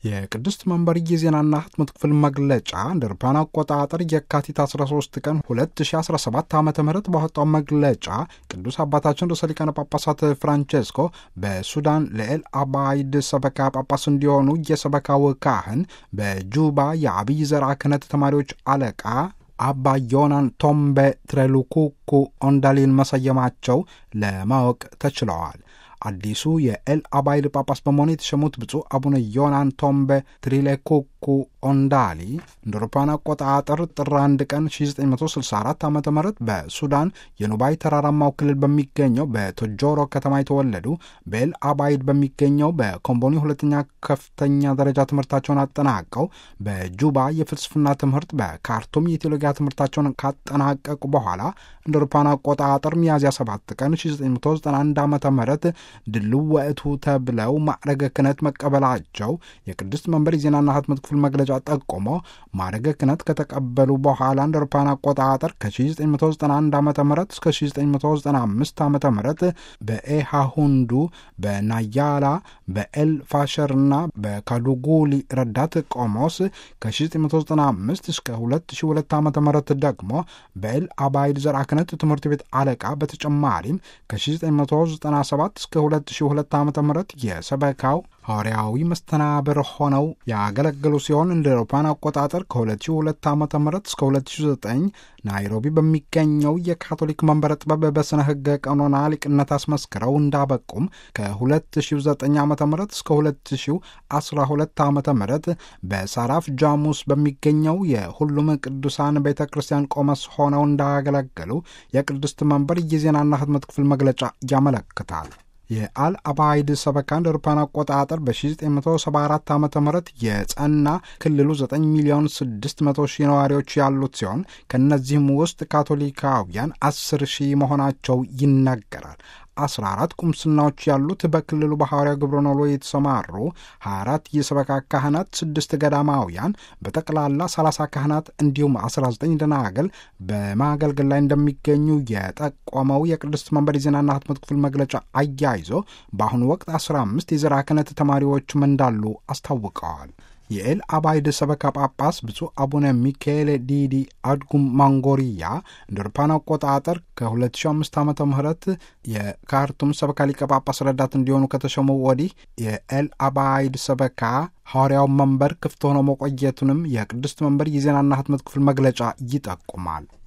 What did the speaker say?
የቅድስት መንበር የዜናና ህትመት ክፍል መግለጫ እንደ አውሮፓውያን አቆጣጠር የካቲት 13 ቀን 2017 ዓ ም ባወጣው መግለጫ ቅዱስ አባታችን ርዕሰ ሊቃነ ጳጳሳት ፍራንቼስኮ በሱዳን ልዕል አባይድ ሰበካ ጳጳስ እንዲሆኑ የሰበካው ካህን በጁባ የአብይ ዘርዓ ክህነት ተማሪዎች አለቃ አባ ዮናን ቶምቤ ትሬሉኩኩ ኦንዳሊን መሰየማቸው ለማወቅ ተችለዋል። አዲሱ የኤል አባይል ጳጳስ በመሆኑ የተሸሙት ብፁዕ አቡነ ዮናን ቶምቤ ትሪሌኩኩ ኦንዳሊ እንደ አውሮፓውያን አቆጣጠር ጥር 1 ቀን 1964 ዓ ም በሱዳን የኑባይ ተራራማው ክልል በሚገኘው በቶጆሮ ከተማ የተወለዱ በኤል አባይድ በሚገኘው በኮምቦኒ ሁለተኛ ከፍተኛ ደረጃ ትምህርታቸውን አጠናቀው በጁባ የፍልስፍና ትምህርት በካርቱም የቴዎሎጂያ ትምህርታቸውን ካጠናቀቁ በኋላ እንደ አውሮፓውያን አቆጣጠር ሚያዝያ 7 ቀን 1991 ዓ ም ድልው ወእቱ ተብለው ማዕረገ ክህነት መቀበላቸው የቅድስት መንበር የዜናና ህትመት ክፍል መግለጫ ጠቆሞ ማዕረገ ክህነት ከተቀበሉ በኋላ እንደ አውሮፓውያን አቆጣጠር ከ1991 ዓ ም እስከ 1995 ዓ ም በኤሃሁንዱ በናያላ በኤል ፋሸርና በካዱጉሊ ረዳት ቆሞስ ከ1995 እስከ 2002 ዓ ም ደግሞ በኤል አባይድ ዘርዓ ክህነት ትምህርት ቤት አለቃ በተጨማሪም ከ1997 እስከ 2002 ዓ ም የሰበካው ሐዋርያዊ መስተናብር ሆነው ያገለገሉ ሲሆን እንደ አውሮፓውያን አቆጣጠር ከ2002 ዓ ም እስከ 2009 ናይሮቢ በሚገኘው የካቶሊክ መንበረ ጥበብ በስነ ህገ ቀኖና ሊቅነት አስመስክረው እንዳበቁም ከ2009 ዓ ም እስከ 2012 ዓ ም በሳራፍ ጃሙስ በሚገኘው የሁሉም ቅዱሳን ቤተ ክርስቲያን ቆመስ ሆነው እንዳገለገሉ የቅድስት መንበር የዜናና ህትመት ክፍል መግለጫ ያመለክታል። የአል አባይድ ሰበካ እንደ አውሮፓውያን አቆጣጠር በ1974 ዓ ም የጸና ክልሉ 9 ሚሊዮን 600 ሺህ ነዋሪዎች ያሉት ሲሆን ከእነዚህም ውስጥ ካቶሊካውያን 10 ሺህ መሆናቸው ይናገራል። 14 ቁምስናዎች ያሉት በክልሉ በሐዋርያው ግብረ ኖሎ የተሰማሩ 24 የሰበካ ካህናት፣ 6 ገዳማውያን በጠቅላላ 30 ካህናት እንዲሁም 19 ደናግል በማገልገል ላይ እንደሚገኙ የጠቆመው የቅድስት መንበር የዜናና ህትመት ክፍል መግለጫ አያይዞ በአሁኑ ወቅት 15 የዘርዓ ክህነት ተማሪዎችም እንዳሉ አስታውቀዋል። የኤል አባይድ ሰበካ ጳጳስ ብፁዕ አቡነ ሚካኤል ዲዲ አድጉም ማንጎሪያ እንደ አውሮፓውያን አቆጣጠር ከ2005 ዓ ም የካርቱም ሰበካ ሊቀ ጳጳስ ረዳት እንዲሆኑ ከተሾሙ ወዲህ የኤል አባይድ ሰበካ ሐዋርያው መንበር ክፍት ሆኖ መቆየቱንም የቅድስት መንበር የዜናና ህትመት ክፍል መግለጫ ይጠቁማል።